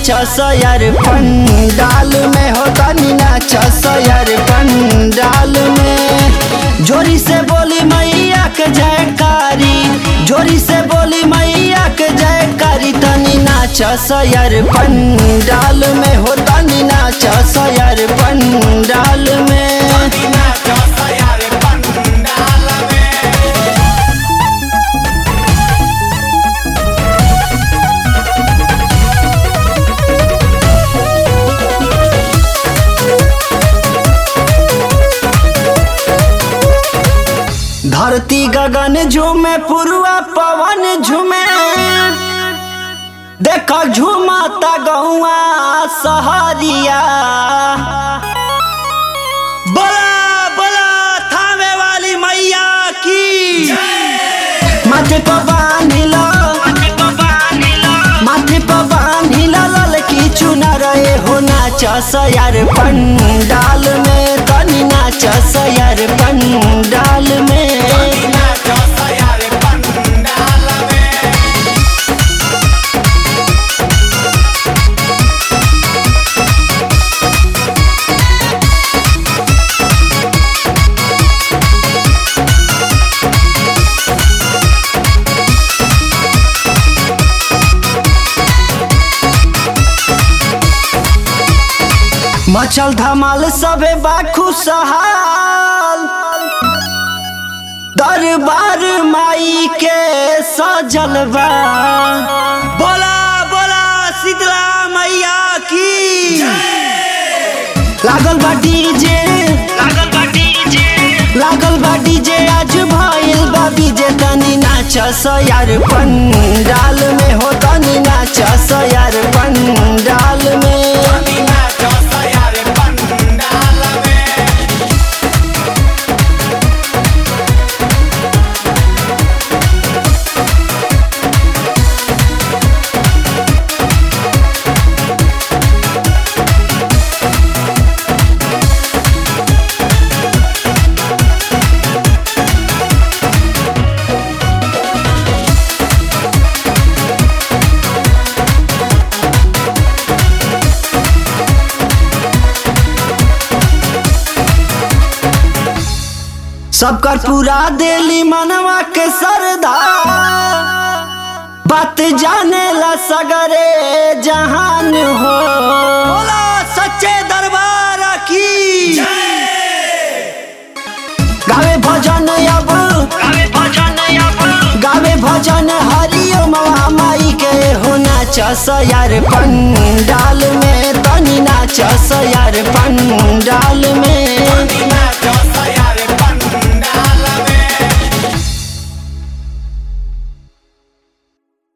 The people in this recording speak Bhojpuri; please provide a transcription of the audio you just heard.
नाचस यार पंडाल में हो तनी नाचस यार पंडाल में जोरी से बोली मैया के जयकारी जोरी से बोली मैया के जयकारी तनी नाचस यार पंडाल में हो तनी नाचस यार पंडाल में धरती गगन झूमे पुरुआ पवन झूमे देख झूमता गौआ सहरिया बोला बोला थामे वाली मैया की माथे पर बांधिला माथे पर बांधिला ललकी चुना रहे हो नाचस यार पंडाल में तनी नाचस यार पंडाल में मचल धमाल सबे बाखू सहाल दरबार माई के सजल बा बोला बोला शीतला मैया की लागल बा डीजे लागल बा डीजे लागल बा डीजे आज भइल बा बीजे तनी नाचस यार पंडाल में हो तनी नाचस यार पंडाल में सबकर पूरा दिली मनवा के सरदा बात जाने ला सगरे जहान हो बोला सच्चे दरबार की गावे भजन अब गावे भजन अब गावे भजन हरिओम माई के हो नाचस यार पंडाल में तनी नाचस यार पंडाल में